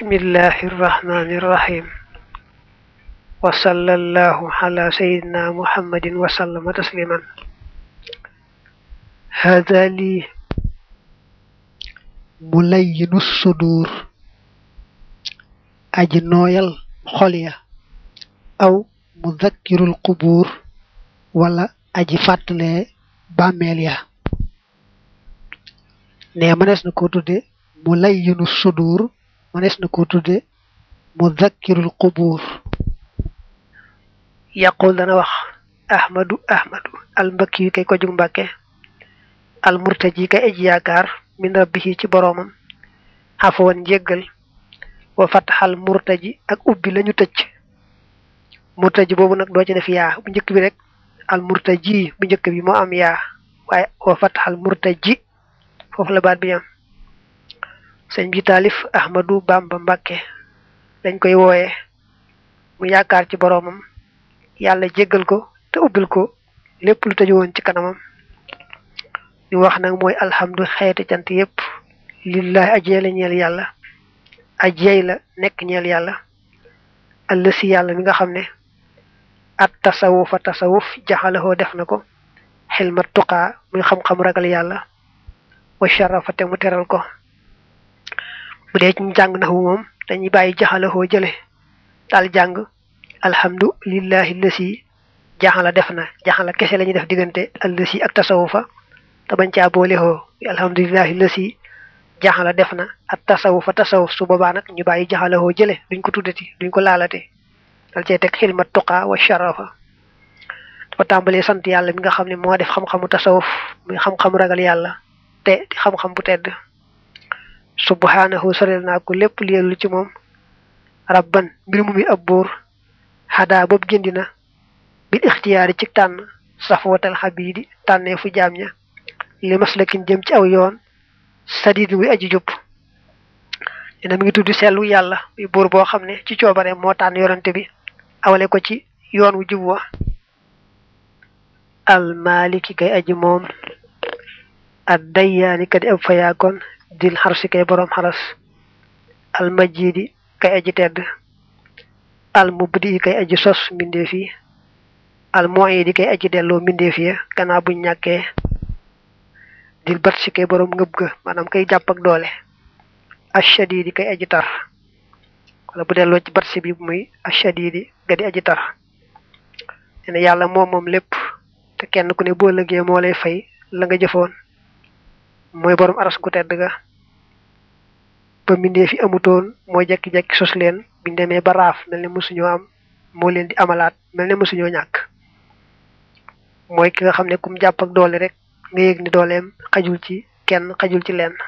bismillahi irrahmani irrahim wa sallallahu ala sayidina muhammadin wa sallama tasliman hada lii mulayyinu sudur aji nooyal xol ya aw mudakkirul qubuur wala aji fàttalee bàmmeel ya ne mënees na ko tudde mulayyinu sudur mënees na ko tudde mudakkirul qubuur yaqul dana wax ahmadu ahmadu al mbakki yu kay ko jug mbàkke al murtaji kay aji yaakaar min rabbihi ci boroomam xafawan njéggal wa fataxal murtaji ak ubbi lañu tëj murtaji boobu nag doo ci def yaa bu njëkk bi rek al murtaji bu njëkk bi moo am yaa waaye wa fataxal murtaji foofu la baat bi am sëñ bi taalif ahmadu bamba mbàkke dañ koy wooye mu yaakaar ci boroomam yàlla jéggal ko te ubbil ko lépp lu tëju woon ci kanamam ñu wax nag mooy alhamdu xeeti cant yépp lillahi ajee la ñeel yàlla ajey la nekk ñeel yàlla allësi yàlla mi nga xam ne at tasawufa tasawuf jaxalahoo def na ko xilma tuqaa muy xam-xam ragal yàlla wa sharafa te mu teral ko bu dee ci jàng naxu moom dañuy bàyyi jaxalahoo jële daal jàng alhamdu lillahi lësi jaxala def na jaxala kese la ñuy def diggante allësi ak tasawufa te bañ caa boole hoo alhamdulillahi lësi jaxala def na ak tasawuf fa tasawuf su boobaa nag ñu bàyyi jaxalawoo jële duñ ko tuddati duñ ko laalate dal cee teg xilma tuqaa wa sharafa dafa tàmbalee sant yàlla mi nga xam ne moo def xam-xamu tasawuf muy xam-xamu ragal yàlla te di xam-xam bu tedd subhanahu sorel naa ko lépp lielu ci moom rabban mbir mu mi ab buur xadaa boobu gindi na bil ixtiyaari ci tànn safwatal xabiidi tànnee fu jaam ña li maslakin jëm ci aw yoon sadid wi aji jub dina mi ngi tudd sellu yàlla muy buur boo xam ne ci coobare moo tànn yorante bi awale ko ci yoon wu jub wa al maliki kay aji moom ad dayyaani kadi ab fayaakoon dil xarsi kay boroom xaras al majidi kay aji tedd al mubdi kay aji sos mbindeef yi al muidi kay aji delloo mbindeef ya gannaaw buñ ñàkkee dil bat si kay boroom ngëb ga maanaam kay jàpp ak doole ashadidi kay aji tar wala bu delloo ci bat si bi muy ashadidi ga di aji tar ne yàlla moom moom lépp te kenn ku ne boo lëgee moo lay fay la nga jëfoon mooy boroom aras gu tedd ga ba mbindee fi amutoon moo jekki-jekki sos leen biñ demee ba raaf mel ne mësuñoo am moo leen di amalaat mel ne mësuñoo ñàkk mooy ki nga xam ne kum jàpp ak doole rek nga yëg ni dooleem xajul ci kenn xajul ci lenn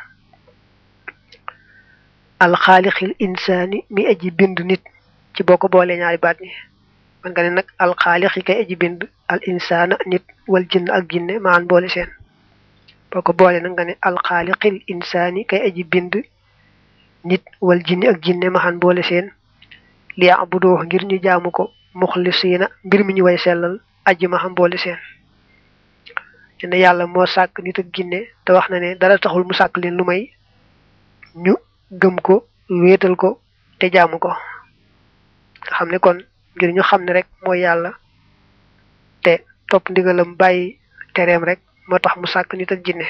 alxaalixil insaani mi aji bind nit ci boo ko boolee ñaari baat ñi man nga ne nag alxaalixi kay aji bind al insaana nit wal jinn ak jinne maan boole seen boo ko boolee nag nga ne alxaalixil insaani kay aji bind nit wal jinne ak jinne maan boole seen li abudoo ngir ñu jaamu ko muxlisiina mbir mi ñu way sellal aji ma xam boole seen ne yàlla moo sàkk nit ak ginne te wax na ne dara taxul mu sàkk leen lu may ñu gëm ko wéetal ko te jaamu ko nga xam ne kon ngir ñu xam ne rek mooy yàlla te topp ndigalam bàyyi tereem rek moo tax mu sàkk nit ak jinne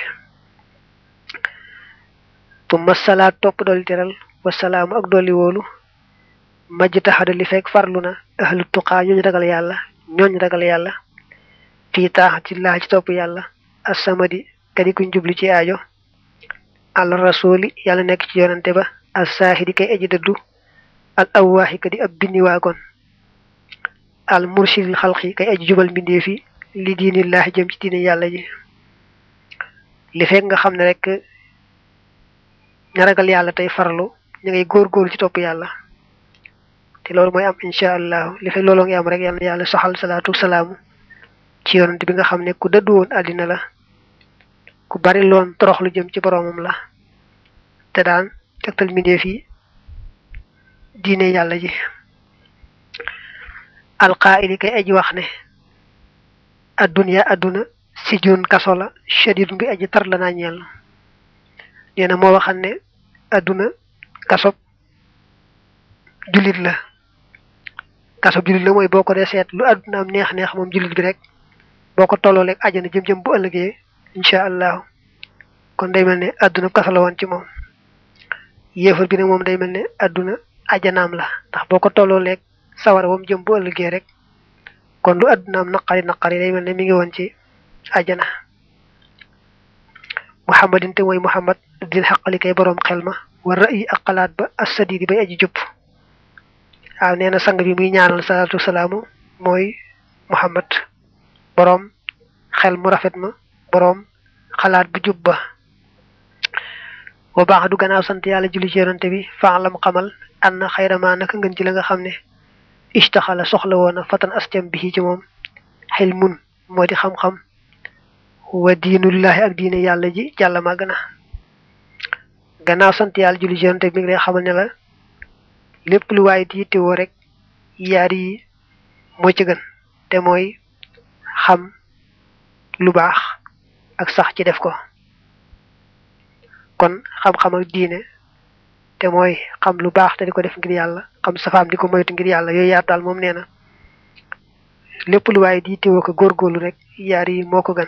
tumma salaat topp dolli teral wasalaamu ak dolli wóolu majj taxada li fekk farlu na ahlu tuqaa ñooñ ragal yàlla ñooñ ragal yàlla fii taaxati laa ci topp yàlla assamadi kadi kuñ jubli ci aajo al rasuli yàlla nekk ci yonante ba al saahidi kay aji dëddu al awwaaxi kadi ab binni waakoon al mursidil xalqi kay aji jubal mbindeef yi li diinillaahi jëm ci diine yàlla ji li fekk nga xam ne rek ña ragal yàlla tey farlu ñu ngay góor-góorlu ci topp yàlla te loolu mooy am incha allahu li fekk looloo ngi am rek yàlla na yàlla soxal salaatu salaamu ci yonent bi nga xam ne ku dëddu woon àddina la ku bari loon torox lu jëm ci boroomam la te daan tegtal mbindeef yi diine yàlla ji alqaa'ili kay aji wax ne adduniya adduna si jun kaso la shadidun bi aji tar la naa ñeel nee na moo waxal ne adduna kasob jullit la kasob jullit la mooy boo ko dee seet lu àdduna am neex neex moom jullit bi rek boo ko tolloo leeg àjjana jëm-jëm bu ëllëgee incha allahu kon day mel ne àdduna kaso la woon ci moom yéefar bi nag moom day mel ne àdduna àjjanaam la ndax boo ko tolloo leeg sawara wam jëm bu ëllëgee rek kon lu àdduna am naqari naqari day mel ne mi ngi woon ci àjjana muhammadin te mooy muhammad dil xaqali kay boroom xel ma war ra'yi ak xalaat ba assadidi bay aji jub waaw nee na sang bi muy ñaanal salaatu salaamu mooy muhammad boroom xel mu rafet ma boroom xalaat bu jub ba wa baax du gannaaw sant yàlla julli ci yonante bi faalam xamal an na xayramaa naka ngën ci la nga xam ne istaxala soxla woona fatan astem bi ci moom xel mun moo di xam-xam wa diinullahi ak diine yàlla ji jàlla màgg na gannaaw sant yàlla julli ci yonante bi mi ngi lay xamal ne la lépp lu waaye di yittewoo rek yaar yi moo ci gën te mooy xam lu baax ak sax ci def ko kon xam-xam ak diine te mooy xam lu baax te di ko def ngir yàlla xam safaam di ko moytu ngir yàlla yooyu yaar daal moom nee na lépp lu waaye di yittewoo ko góorgóorlu rek yaar yi moo ko gën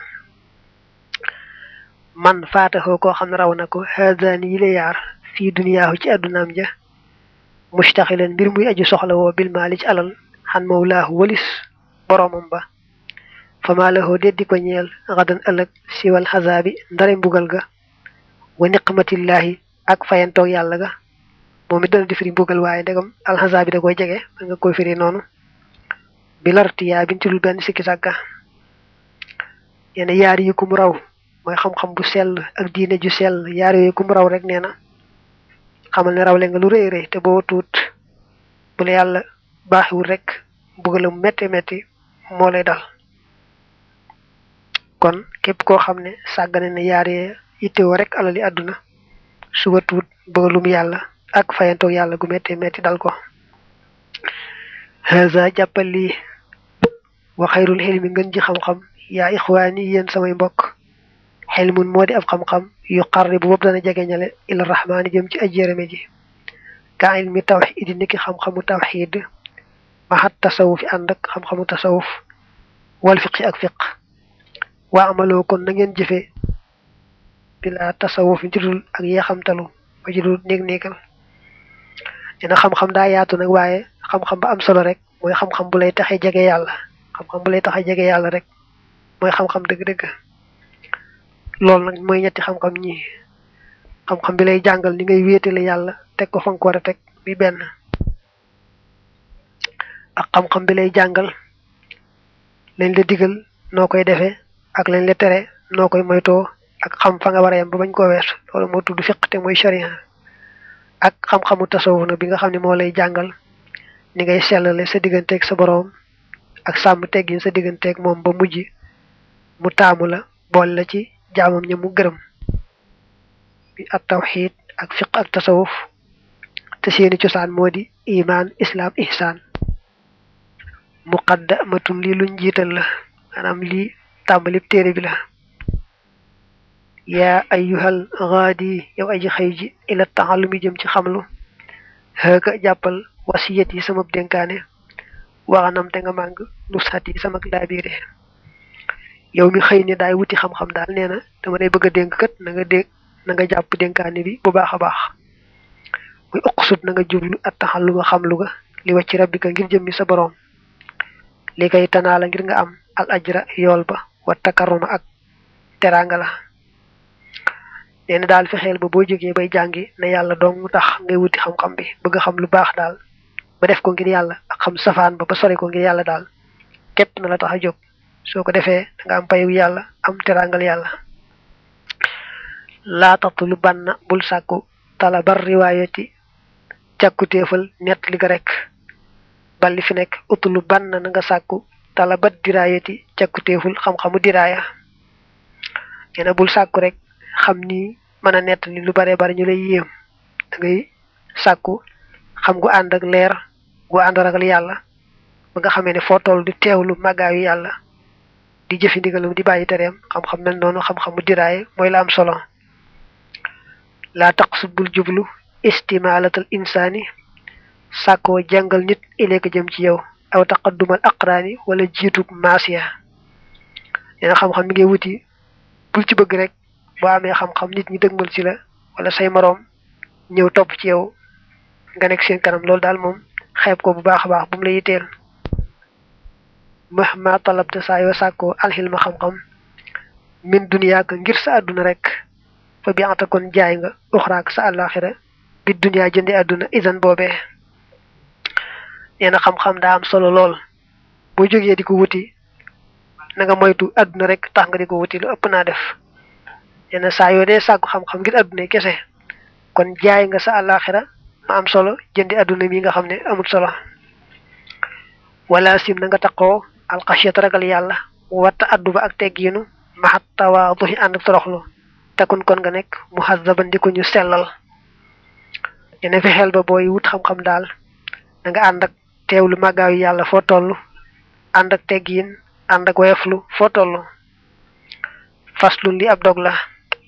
man faataxoo koo xam ne raw na ko haadani yi la yaar fii duniyaahu ci àddunaam ja mustaxilan mbir muy aju soxla woo bil maali ci alal xan mawlaahu walis boroomam ba fama lahoo deddi ko ñeel xadan ëllëg siwal xasaabi ndare mbugal ga wa niqmatillahi ak fayantoog yàlla ga moom it dana di firi mbugal waaye ndegam alxasaabi da koy jege da nga koy firi noonu bi lartiyaa bin ci dul benn sikki sàkka yenn yaar yi kum raw mooy xam-xam bu sell ak diine ju sell yaar yooyu kum raw rek nee na xamal ne rawle nga lu rëy rëy te boo tuut bu la yàlla baaxiwul rek mbugalam metti metti moo lay dal kon képp koo xam ne sàggane ne yaaree yittewoo rek alali àdduna suba tuut bëggalum yàlla ak fayantoog yàlla gu metti metti dal ko haza jàppal lii wa xayrul xilmi ngën ji xam-xam yaa ixwaani yéen samay mbokk xilmun moo di ab xam-xam yu xarri bu boobu dana jegeñale ila rahmaani jëm ci ajjérame ji ka ilmi tawxid niki xam-xamu tawxid maxat tasawuf yi ànd ak xam-xamu tasawuf wal fiqi ak fiq waa amaloo kon na ngeen jëfe bila tasawuf ci dul ak yeexamtalu ba ci dul néeg néegal dina xam-xam daa yaatu nag waaye xam-xam ba am solo rek mooy xam-xam bu lay taxe jege yàlla xam-xam bu lay taxe jege yàlla rek mooy xam-xam dëgg-dëgg loolu nag mooy ñetti xam-xam ñi xam-xam bi lay jàngal ni ngay wéetale yàlla teg ko fa nga ko war a teg bi benn ak xam-xam bi lay jàngal lañ la digal noo koy defee ak lañ la tere noo koy moytoo ak xam fa nga war a yem ba bañ koo wees loolu moo tudd fiq te mooy sharia ak xam-xamu tasawuf na bi nga xam ne moo lay jàngal ni ngay sellale sa digganteeg sa boroom ak sàmm teggin sa digganteeg moom ba mujj mu taamu la boole la ci jaamam ña mu gërëm bi at tawxid ak fiq ak tasawuf te seeni cosaan moo di iman islam ihsaan muqaddamatun lii luñ jiital la maanaam lii tàmbalib téere bi la yaa ayyuhal gaadi yow aji xëy ji ila taxallumi jëm ci xamlu xëga jàppal wasiyat yi sama dénkaane waxanam te nga màng nusxat yi sama laabiire yow mi xëy ne daay wuti xam-xam daal nee na dama lay bëgg a dénk kat na nga dégg na nga jàpp dénkaane bi bu baax a baax muy uqsut na nga jublu at taxalluma xamlu ga li wàcc rabbika ngir jëmmi sa boroom li kay tanaa la ngir nga am al ajra yool ba wa takarruma ak teraanga la nee na daal fexeel ba boo jógee bay jàngi ne yàlla dong mu tax ngay wuti xam-xam bi bëgg xam lu baax daal ba def ko ngir yàlla ak xam safaan ba ba sori ko ngir yàlla daal képp na la tax a jóg soo ko defee da nga am payu yàlla am teraangal yàlla laa taxtu banna bul sàkku talabar riwaayati càkkutéefal nett li ga rek balli fi nekk utulu bann na nga sàkku talabat diraayati càkkutéeful xam-xamu diraaya nee na bul sàkku rek xam ni mën a nett li lu bare bari ñu lay yéem da ngay sàkku xam gu ànd ak leer gu ànd ragal yàlla ba nga xamee ne foo toll di teewlu màggaayu yàlla di jëfi ndigalam di bàyyi tereem xam-xam mel noonu xam-xamu diraaye mooy la am solo laa taqsud bul jublu istimaalatal insaani sàkkoo jàngal nit ileeka jëm ci yow aw taqaddumal aqraani wala jiitug maasiya nee na xam-xam mi ngay wuti bul ci bëgg rek boo amee xam-xam nit ñi dëgmal ci la wala say moroom ñëw topp ci yow nga nekk seen kanam loolu daal moom xeeb ko bu baax a baax bu mu la yitteel mahma talabta saa yoo sàkkoo alxilma xam-xam min duniyaaka ngir sa àdduna rek fa bi anta kon jaay nga uxraak sa àllaaxira bi duniyaa jëndi àdduna isan boobee nee na xam-xam daa am solo lool boo jógee di ko wuti na nga moytu àdduna rek tax nga di ko wuti lu ëpp naa def nee na saa yoo dee sàkku xam-xam ngir àdduna kese kon jaay nga sa àllaaxira ma am solo jëndi àdduna mi nga xam ne amul solo wala sim na nga taqoo alxasiyat ragal yàlla watta addu ba ak teggiinu maxat tawaaduhi ànd ak toroxlu takun kon nga nekk mu xazaban di ko ñu sellal yene fexeel ba booy wut xam-xam daal da nga ànd ak teewlu màggaayu yàlla foo toll ànd ak teggiin ànd ak woyoflu foo toll faslun li ab dog la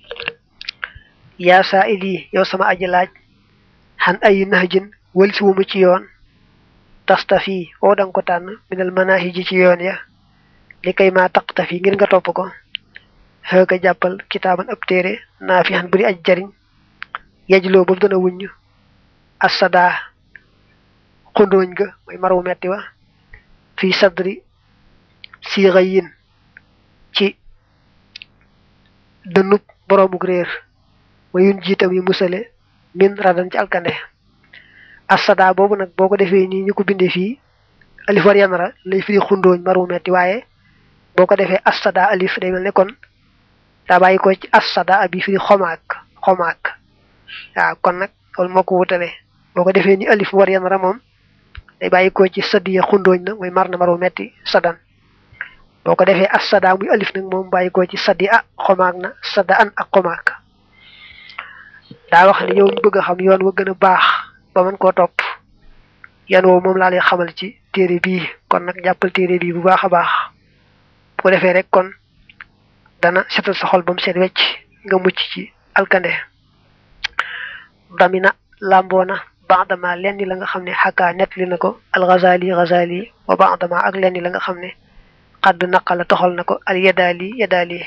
yaa saa ili yow sama aji laaj xan ayi nahjin wël si wumu ci yoon tastafi oo danga ko tànn minal manahiji ci yoon ya li kay maa taqtafi ngir nga topp ko xëga jàppal kitaaban ab téere naa fi xan buri aj jariñ yejloo ba mu dana wuññ assadaa xundooñ ga mooy marwu metti wa fii sadri siixa yin ci dënub boroomuk réer wa yun jiitam yu musale min radan ci alkande assadaa boobu nag boo ko defee nii ñu ko bindee fii alif war yanara lay firi xundooñ marwu metti waaye boo ko defee assadaa alif day mel ne kon daa bàyyi ko ci assada abi firi xomaak xomaak waaw kon nag loolu moo ko wutale boo ko defee ni alif war yanara moom day bàyyi ko ci sadiya xundooñ na mooy mar na maru metti sadan boo ko defee assada muy alif nag moom bàyyi ko ci sadi a xomaak na sada an ak xomaak daa wax ne yow ñu bëgg a xam yoon wa gën a baax ba mën koo topp yoon woowu moom laa lay xamal ci téere bii kon nag jàppal téere bii bu baax a baax bu ko defee rek kon dana setal sa xol ba mu seet wecc nga mucc ci alkande damina làmboona baadama lenn la nga xam ne xakkaa nettali na ko alxazali xazali wa baadama ak lenn la nga xam ne xadd naqala toxal na ko al yadaali yadaali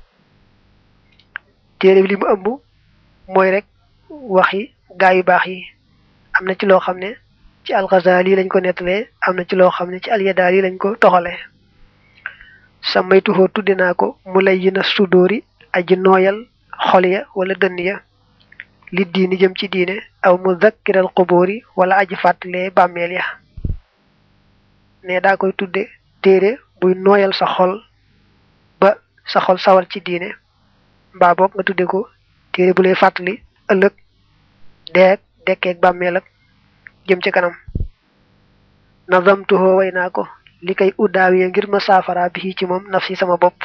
téere bi li mu ëmb mooy rek waxi gaa yu baax yi am na ci loo xam ne ci alxazali lañ ko nettalee am na ci loo xam ne ci al yadaali lañ ko toxalee samaytuhoo tudde naa ko mu lay yi na sudóori aji nooyal xol ya wala dënn ya li diini jëm ci diine aw mu zakkiral xubóori wala aji fàttalee bàmmeel ya ne daa koy tudde téere buy nooyal sa xol ba sa xol sawal ci diine mbaa boog nga tudde ko téere bu lay fàttali ëllëg deeg dekkeeg bàmmeel ak jëm ci kanam nazamtuhoo way naa ko li kay uddaawiye ngir ma saafara bi ci moom naf si sama bopp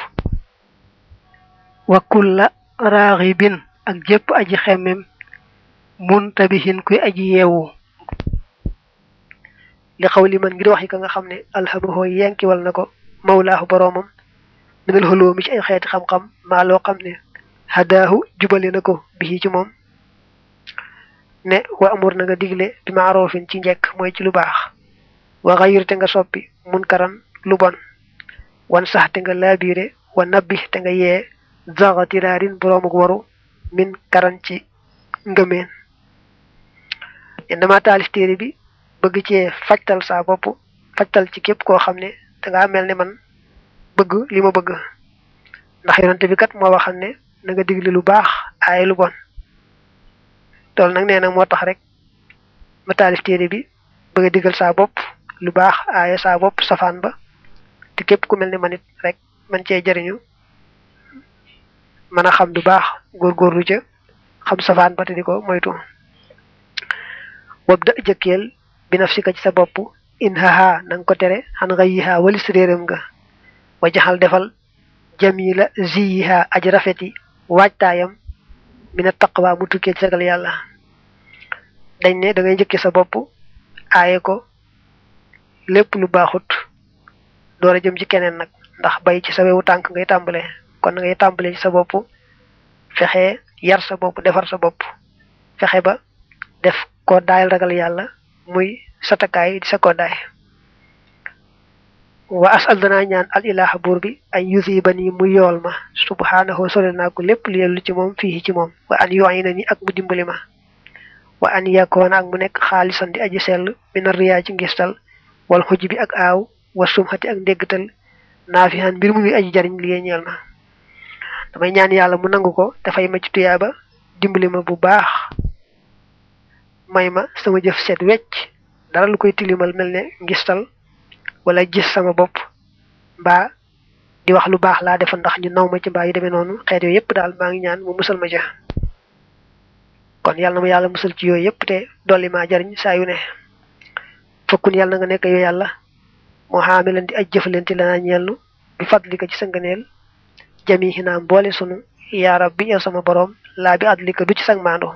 wa kulla raaxibin ak jëpp aji xemmem muntabihin kuy aji yeewu li xaw li man ngir wax yi ka nga xam ne alhamahoo yenkiwal na ko mawlaahu boroomam minal xoloo mi ci ay xeeti xam-xam maa loo xam ne hadaahu jubale na ko bi ci moom ne wa amur na nga digle bi maaroofin ci njekk mooy ci lu baax wa xayir te nga soppi munkaran lu bon wan sax te nga laabiire wa nabbi te nga yee zaxatiraarin boroomuk waru min karan ci ngëmeen yen dama taalif téere bi bëgg cee fajtal saa bopp fajtal ci képp koo xam ne dangaa mel ne man bëgg li ma bëgg ndax yonante bi kat moo waxal ne na nga digle lu baax aaye lu bon loolu nag nee na moo tax rek ma taalif téere bi bëgg a digal saa bopp lu baax aaye saa bopp safaan ba te képp ku mel ne man it rek man cee jariñu mën a xam du baax góorgóorlu ca xam safaan ba te di ko moytu wab da jëkkeel bi naf si ka ci sa bopp in haha na nga ko tere xan nga yiha walis réeram nga wa jaxal defal jamila ziyiha aji rafeti waajtaayam mina taqwa mu tukkee ci sagal yàlla dañ ne da ngay njëkke sa bopp aaye ko lépp lu baaxut door a jëm ci keneen nag ndax bay ci sa wewu tànk ngay tàmbale kon ngay tàmbale ci sa bopp fexe yar sa bopp defar sa bopp fexe ba def ko daayal ragal yàlla muy satakaay di sa koddaay wa asal danaa ñaan al ilaha buur bi ay yusiba nii mu yool ma subhanahu sole naa ko lépp li yellu ci moom fii ci moom wa an yu'ina ni ak mu dimbali ma wa an yakoona ak mu nekk xaalisan di aji sell mina riyaa ci ngistal wal xuj bi ak aaw wa sumxati ak ndéggtal naafihan mbir mu muy aji jariñ li ñeel ma damay ñaan yàlla mu nangu ko dafay ma ci tuyaaba dimbali ma bu baax may ma sama jëf set wecc dara lu koy tilimal mel ne ngistal wala gis sama bopp mbaa di wax lu baax laa defa ndax ñu naw ma ci mbaa yu demee noonu xeet yooyu yëpp daal maa ngi ñaan mu musal ma ja kon yàlla na ma yàlla musal ci yooyu yëpp te dolli maa jariñ saa yu ne fokkun yàlla na nga nekk yow yàlla moo xaamilan di aj jëfalante la naa ñeelnu bi fadlika ci sa ngëneel jamihi naa mboole sunu yaa rabbi yow sama boroom laa bi adlika du ci sag maando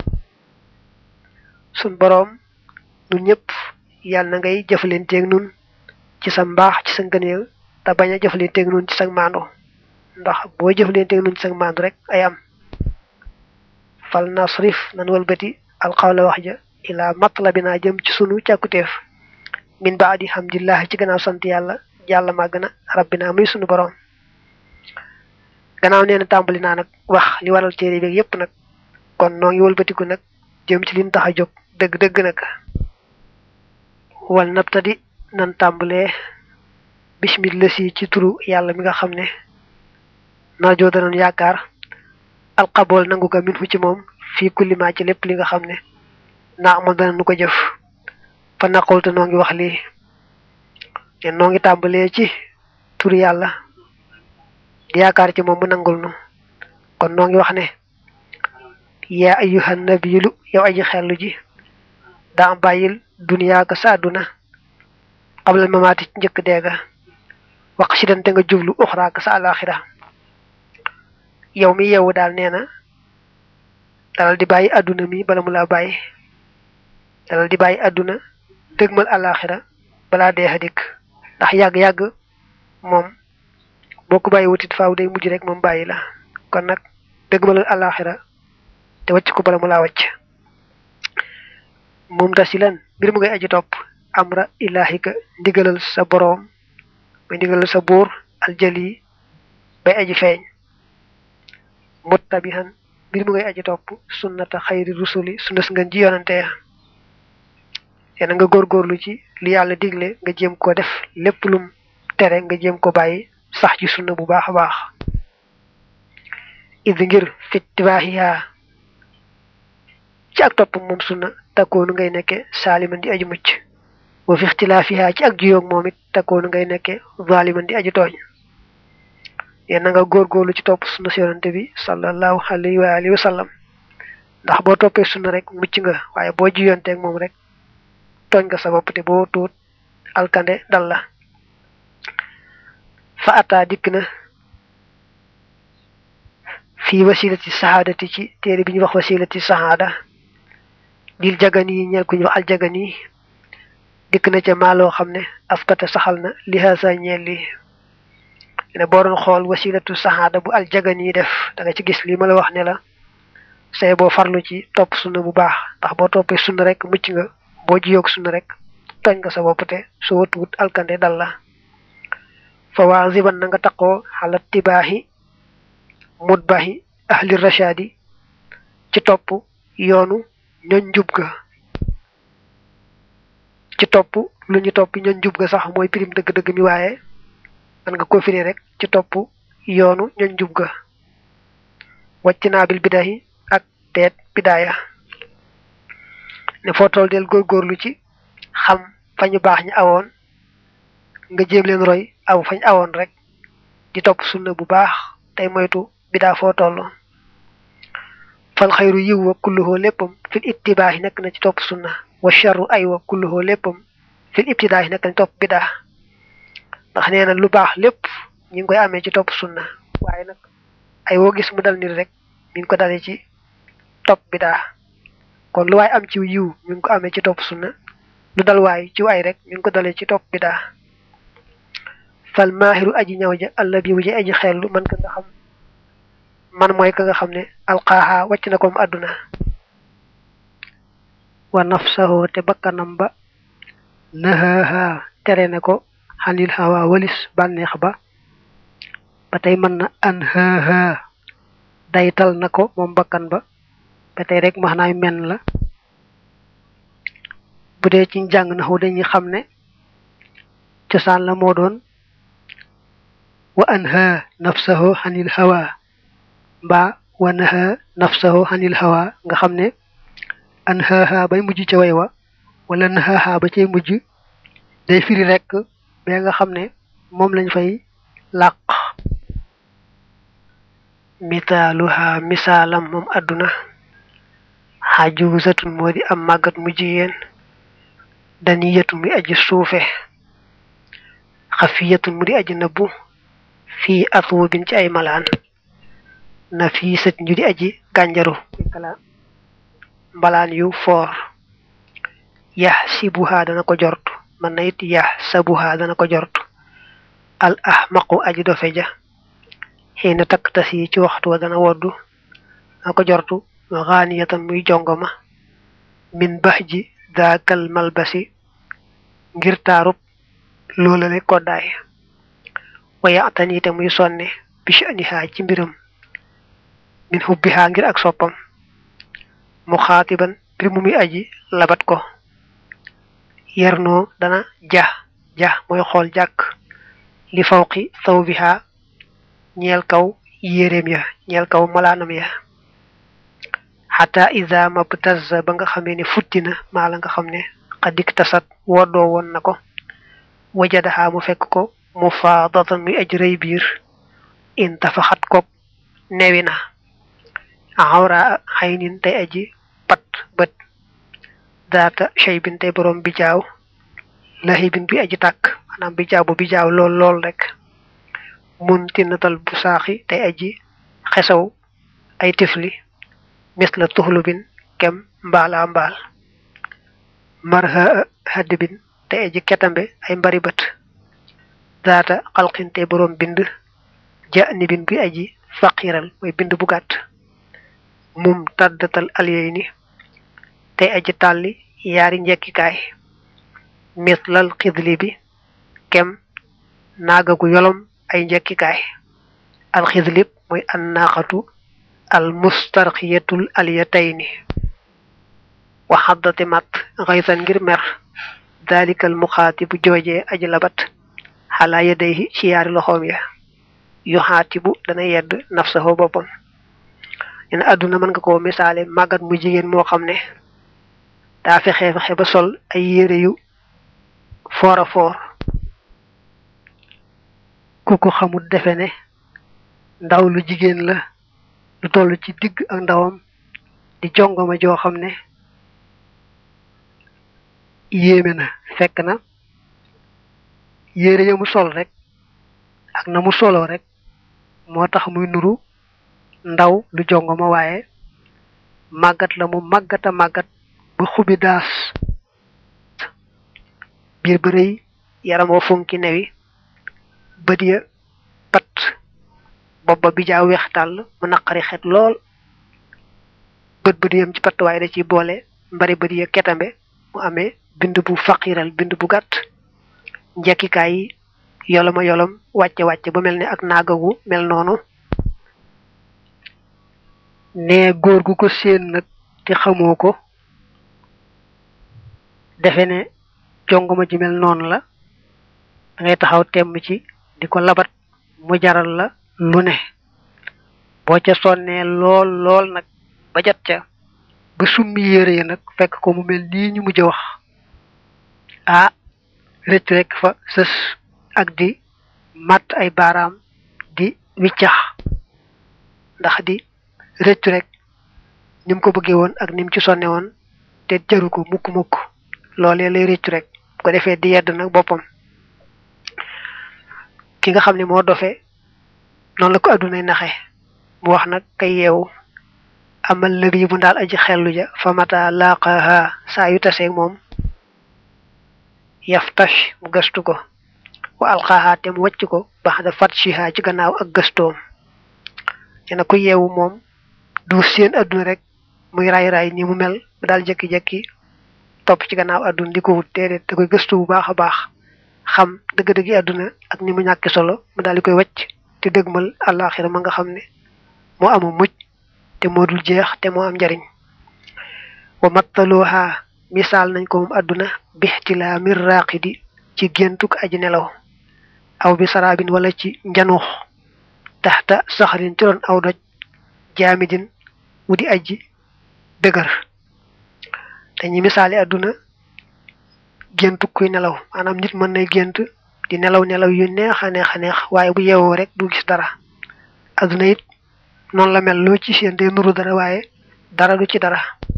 sun boroom nun ñëpp yàlla na ngay jëfalanteeg nun ci sa mbaax ci sa ngëneel te bañ a jëfalanteeg nun ci sag maando ndax boo jëfalanteeg nun ci sag maando rek ay am fal nasrif nan walbati alxawla wax ja ilaa matlabina jëm ci sunu càkkuteef min baadi hamdillah ci gannaaw sant yàlla jàlla màgg na rabbina muy sunu boroom gannaaw nee na tàmbali naa nag wax li waral téere bi yépp nag kon noo ngi wëlbatiku nag jëm ci liñ tax a jóg dëgg-dëgg nag wal nabtadi nan tàmbalee bismillah si ci turu yàlla mi nga xam ne narjoo danoon yaakaar alxabool nangu ko min fu ci moom fii kulli maa ci lépp li nga xam ne naa amal dana nu ko jëf fa naqul te noo ngi wax lii te noo ngi tàmbalee ci turu yàlla di yaakaar ci moom mu nangul nu kon noo ngi wax ne yaa ayyuhan nabiyu yow aji xellu ji daa bàyyil duniyaa ka sa àdduna xablal mamaati ci njëkk deega wax si dante nga jublu uxraa ka sa alaxira yow mi yeewu daal nee na dalal di bàyyi àdduna mi bala mu laa bàyyi dalal di bàyyi àdduna dëgmal alaxira balaa dee a dikk ndax yàgg-yàgg moom boo ko bàyyi wutit faaw day mujj rek moom bàyyi la kon nag dëgmalal alaxira te wàcc ko bala mu laa wàcc moom tasilan mbir mu ngay aji topp amra ilahika ndigalal sa boroom muy ndigalal sa buur aljali bay aji feeñ muttabihan mbir mu ngay aji topp sunnata xayri rusuli sunnas nga ji yonante ya yéena nga góorgóorlu ci li yàlla digle nga jéem ko def lépp lum tere nga jéem ko bàyyi sax ci sunna bu baax a baax id ngir fittibaaxiyaa ci ak topp moom sunna takkoonu ngay nekke saaliman di aju mucc wa fi ixtilaafiha ci ak juyoog moom it takkoonu ngay nekke zaliman di aju tooñ yéen na nga góorgóorlu ci topp sunna si yonante bi sallallahu alayhi wa alihi wa sallam ndax boo toppee sunna rek mucc nga waaye boo juyonteeg moom rek tooñ nga sa bopp te boo tuut alkande dal la fa ataa dikk na fii wasilati sahaadati ci téere bi ñu wax wasilati sahaada dil jagani yi ñeel ku ñu wax aljagani dikk na ca maaloo xam ne askata saxal na li haasa ñeel li ne boo doon xool wasilatu sahaada bu aljagani yi def da nga ci gis li ma la wax ne la say boo farlu ci topp sunna bu baax ndax boo toppee sunna rek mucc nga boo jiyoog sunna rek tooñ nga sa bopp te soo watuwut alkande dal la fa waa ziban na nga taqoo xala tibaaxi mutbaxi ahli rashadi ci topp yoonu ñoñ njub ga ci topp lu ñu topp ñoñ njub ga sax mooy pirim dëgg-dëgg mi waaye man nga ko firi rek ci topp yoonu ñoñ njub ga wàcc naa bil bidayi ak teet bidaaya ne foo toll del góorgóorlu ci xam fa ñu baax ñi awoon nga jéem leen roy aw fañ awoon rek di topp sunna bu baax tey moytu bidaa foo toll fal xayru yiw wa kulluhoo léppam fil ittibaahi nekk na ci topp sunna wa charru ay wa kulluhoo léppam fil ibtidaahi nekk na ci topp bidaa ndax nee na lu baax lépp ñu ngi koy amee ci topp sunna waaye nag ay woo gis mu dal nit rek mi ngi ko dalee ci topp bidaa kon lu waay am ci yiw mi ngi ko amee ci topp sunna lu dal waay ci ay rek mi ngi ko dalee ci topp bidaa fal maahiru aji ñaw ja alla bi wuji aji xellu man ka nga xam man mooy ka nga xam ne alqaaha wàcc na ko mu àdduna wa nafsahu te bakkanam ba nahaha tere na ko xanil hawa walis bànneex ba ba tey mën na an haha daytal na ko moom bakkan ba ba tey rek maanaam men la bu dee ci njàng na xaw dañuy xam ne cosaan la moo doon wa anha nafsahu xanil hawa mbaa wa naha nafsahu xanil hawa nga xam ne anhaha bay mujj ca way wa wala nahaha ba cay mujj day firi rek ba nga xam ne moom lañ fay làq misaaluha misaalam moom àdduna xajuzatun moo di am màggat mu jigéen daniyatun muy aji suufe xafiyatun mu di aji nëbbu fii atwubin ci ay malaan nafisat ñu di aji gànjaru mbalaan yu foor yax sibuha dana ko jort man na it yax sabuha dana ko jort al ahmaqu aji dofe ja xiina takk tas yi ci waxtu wa dana woddu dana ko jortu xaaniyatan muy jongoma min bax ji daakal malbasi ngir taarub loolale koddaay waya ataniite muy sonne bishanihaa ci mbiram min hubbihaa ngir ak soppam mu xaatiban mbir mu muy aji labat ko yernoo dana ja ja mooy xool jàkk li fawqi thawbiha ñeel kaw yéreem ya ñeel kaw malaanam ya xata ida mabtaz ba nga xamee ne futti na maa la nga xam ne xadik tasat woddoo woon na ko wajadaxaa mu fekk ko mu faadatan muy aj rëy biir in tafaxat koog newi na awra xaynin tey aji pat bët daata shaybin tey borom bi jaaw lahibin bi aji tàkk maanaam bi jaaw bu bi jaaw lool lool rek mun tinatal bu saaxi tey aji xesaw ay tifli mis la tuxlubin kem mbaala mbaal marha haddibin tey aji ketambe ay mbari bët daata xalqin tey borom bind ja nibin bi aji faqiral mooy bind bu gàtt mum tàddatal aliyey ni tey aji tàlli yaari njekkikaay mislal xidli bi kem naaga gu yolom ay njekkikaay alxidlib mooy annaaxatu al mustarxiyatul aliyatayni wa xaddati mat xaysan ngir mer dalikal muxaatibu joojee aji labat xalaa yadayhi ci yaari loxoom ya yu xaatibu dana yedd nafsahu boppam nen àdduna mën nga koo misaale màggat mu jigéen moo xam ne daa fexe fexe ba sol ay yére yu foor a foor ku ko xamul defe ne ndaw lu jigéen la lu toll ci digg ak ndawam di jongoma joo xam ne yéeme na fekk na yére ya mu sol rek ak na mu soloo rek moo tax muy nuru ndaw lu jongoma waaye màggat la mu màggata màggat ba xubi daas biir ba rëy yaram wa funki newi bët ya pat bopp ba bi jaa weex tàll mu naqari xet lool bët bët yam ci pat waaye da ciy boole mbari bët ya ketambe mu amee bind bu faqiral bind bu gàtt njekkikaay yi yoloma yolom wàcce wàcce ba mel ne ak naagagu mel noonu ne góor gu ko séen nag te xamoo ko defe ne jongoma ji mel noonu la da ngay taxaw temm ci di ko labat mu jaral la lu ne boo ca sonnee lool lool nag ba jot ca ba summi yére ya nag fekk ko mu mel nii ñu mujj a wax ah rëcc rek fa sës ak di matt ay baaraam di wiccax ndax di rëccu rek ni mu ko bëggee woon ak ni mu ci sonne woon te jaru ko mukk mukk loolee lay rëccu rek bu ko defee di yedd nag boppam ki nga xam ne moo dofe noonu la ko addunay naxe mu wax nag kay yeewu amal lëbi bu ndaal aji xellu ja fa mata laqaha saa yu taseeg moom yaftash mu gëstu ko wa alqaha te mu wàcc ko baxda fatshiha ci gannaaw ak gëstoom dina ko yeewu moom du seen adduna rek muy ray ray ni mu mel ba daal jekki-jekki topp ci gannaaw àdduna di ko wut déedéet da koy gëstu bu baax a baax xam dëgg-dëggi àdduna ak ni mu ñàkki solo mu daal di koy wacc te dëgmal àllaaxira ma nga xam ne moo amu mujj te moo dul jeex te moo am njariñ wa mattaluha misaal nañ ko moom àdduna bixtilaa mir raaqidi ci géntuk aji nelaw aw bi saraabin wala ci njanuux taxta saxarin ci doon aw doj jaamidin wu di aji dëgër dañuy misaali àdduna géntu kuy nelaw maanaam nit mën nay gént di nelaw nelaw yu neex a neex a neex waaye bu yeewoo rek du gis dara àdduna it noonu la mel loo ci seen day nuru dara waaye dara du ci dara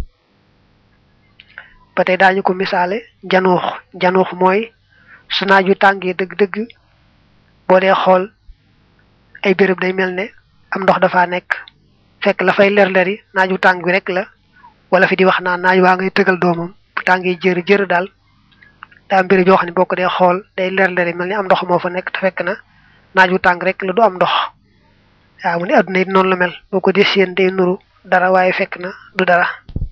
ba tey daañu ko misaale njanuux njanuux mooy su naaj wi tàngee dëgg-dëgg boo dee xool ay béréb day mel ne am ndox dafa nekk fekk la fay leer-leeri naaj wu tàng bi rek la wala fi di wax naan naaj waa ngay tëgal doomam bu tàngee jër jër daal daa am béréb yoo xam ne boo ko dee xool day leer-leeri mel ni am ndox moo fa nekk te fekk na naaj wu tàng rek la du am ndox waaw mu ne adduna it noonu la mel boo ko dee seen day nuru dara waaye fekk na du dara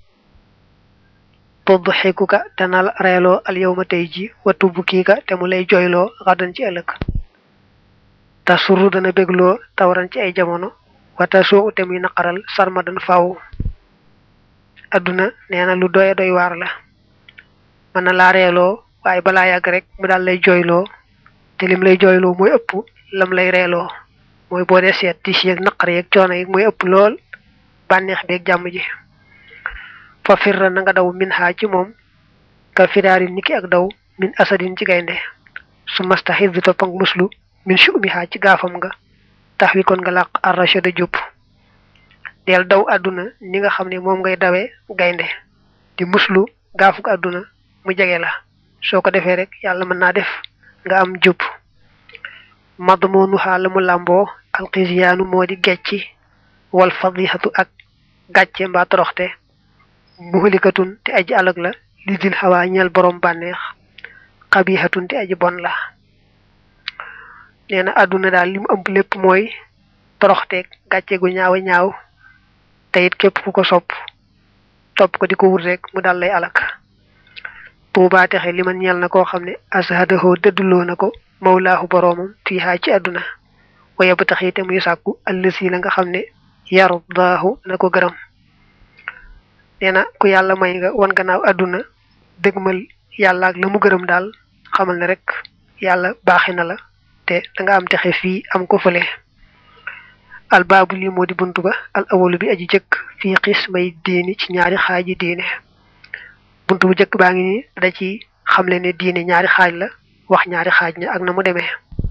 tudd xikuka dana la reeloo al yow ma tey ji wattu bu kiika te mu lay joyloo xaddan ci ëllëg te suru dana bégloo tawran ci ay jamono wata soo ute muy naqaral sarma dan faw adduna nee na lu doy doy waar la mën na laa reeloo waaye balaa yàgg rek mu daal lay jooyloo te lim lay jooyloo mooy ëpp lam lay reeloo mooy boo dee seet tis yeeg naqar yeeg coono yi mooy ëpp lool bànneex beeg jàmm ji fa firra na nga daw min xaa ci moom ka firaarin niki ak daw min asadin ci gaynde su mastaxis bi topp ak muslu min sumi xaa ci gaafam nga tax wi kon nga làq arrachada jub del daw àdduna ni nga xam ne moom ngay dawee gaynde di muslu gaafuk àdduna mu jege la soo ko defee rek yàlla mën naa def nga am jub madmoonu xaa la mu làmboo alxisiyaanu moo di gecci wal fadixatu ak gàcce mbaa toroxte muxalikatun te aji alag la li dil xawaa ñeel borom bànneex xabiixatun te aji bon la nee na àdduna daal li mu ëmb lépp mooy toroxteeg gàcce gu ñaaw a ñaaw te it képp ku ko sopp topp ko di ko wut rek mu dal lay alak tuubaa texe li man ñeel na koo xam ne ashadahoo dëdduloo na ko mawlaahu boroomam fii xaa ci àdduna waye ba tax te muy sàkku allësi la nga xam ne yardaahu na ko gërëm nee na ku yàlla may nga wan gannaaw àdduna dëgmal yàlla ak la mu gërëm daal xamal ne rek yàlla baaxi na la te da nga am texe fii am ko fële al baabu lii moo di buntu ba al awalu bi aji jëkk fii xis may diini ci ñaari xaaji diine buntu bu jëkk baa ngi ni da ci xamle ne diine ñaari xaaj la wax ñaari xaaj ña ak na mu demee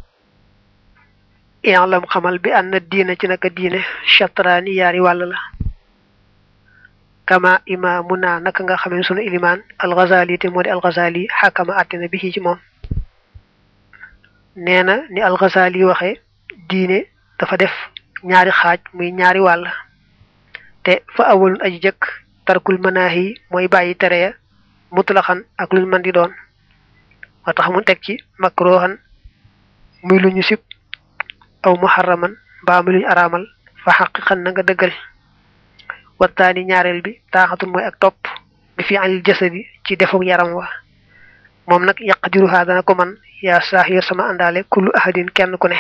i'lam xamal bi ànd na diina ci naka diine chatraani yaari wàll la kama imaamuna naka nga xamee sunu ilimaan alxazali te moo di alxazali xakama àttina bi ci moom nee na ni alxazali waxe diine dafa def ñaari xaaj muy ñaari wàll te fa awalun aji jëkk tarkul manaahi mooy bàyyi tere ya mutlaxan ak luñ mën di doon moo tax mu teg ci makruhan muy lu ñu sib aw muharraman mbaa muy lu ñu araamal fa xaqiqan na nga dëggal wattaani ñaareel bi taaxatul mooy ak topp bi fi anil jasadi ci defuk yaram wa moom nag yaqdiruha dana ko man yaa saax yor sama àndaale kullu ahadin kenn ku ne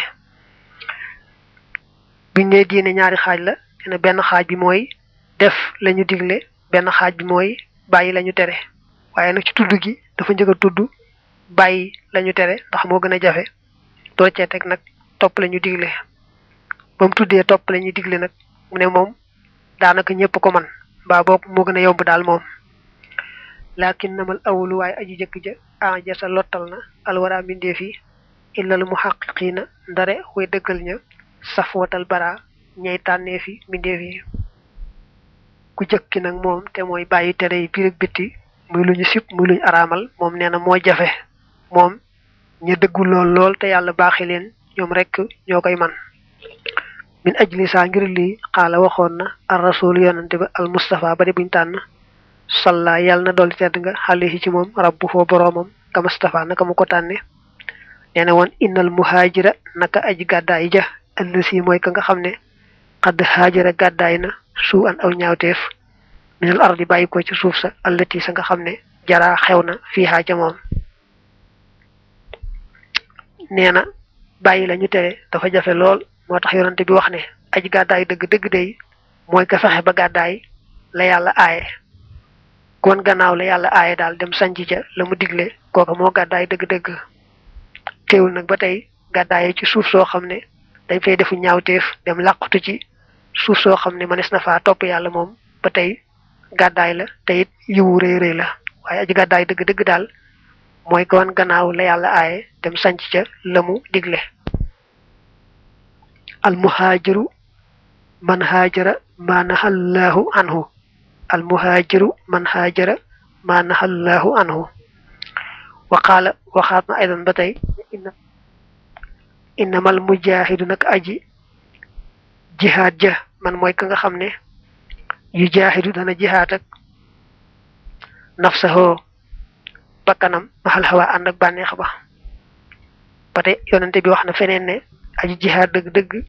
biñ ne diine ñaari xaaj la dina benn xaaj bi mooy def lañu digle benn xaaj bi mooy bàyyi lañu tere waaye nag ci tudd gi dafa njëkk a tudd bàyyi lañu tere ndax moo gën a jafe doo cee teg nag topp lañu digle ba mu tuddee topp lañu digle nag mu ne moom daanaka ñëpp ko man mbaa boog moo gën a yomb daal moom laakin namal awulu waaye aji jëkk ja a jasa lottal na alwara mbindee fi illal muhaqiqiina ndare way dëggal ña safwatal bara ñay tànnee fi mbindee fi ku jëkki nag moom te mooy bàyyi tere yi biir ak bitti muy lu ñu sib muy lu ñu araamal moom nee na moo jafe moom ña dëggu lool lool te yàlla baaxi leen ñoom rek ñoo koy man min ajli saa ngir lii xaala waxoon na ar rasul yonante ba al mustafa ba de buñ tànn salla yàlla na dolli tedd nga xale ci moom rabbu foo boroomam ka mustafa naka mu ko tànne nee na woon innal muhaajira naka aji gàddaay ja allasi mooy ka nga xam ne xadd haajara gàddaay na suu an aw ñaawteef minal ardi bàyyi ko ci suuf sa allati sa nga xam ne jara xew na fiihaa ca moom nee na bàyyi la ñu tere dafa jafe lool moo tax yonante bi wax ne aji gàddaay dëgg dëgg day mooy ka fexe ba gàddaay la yàlla aaye kon gannaaw la yàlla aaye daal dem sanc ca la mu digle kooka moo gàddaay dëgg-dëgg teewul nag ba tey gàddaaye ci suuf soo xam ne dañ fay defu ñaawteef dem làqutu ci suuf soo xam ne mënees na faa topp yàlla moom ba tey gàddaay la te it yiwu rëy rëy la waaye aji gàddaay dëgg-dëgg daal mooy kon gannaaw la yàlla aaye dem sanc ca la mu digle al muhaajiru man haajara ma nahallahu anhu al muhaajiru man haajara ma nahallahu anhu wa qaala waxaat na aydan ba tey innamal mujaahidu nag aji jihaad ja man mooy ka nga xam ne yu jaahidu dana jihaad ak nafsahoo bakkanam maxal xawa ànd ak bànneex ba ba tey yonente bi wax na feneen ne aji jihaad dëgg-dëgg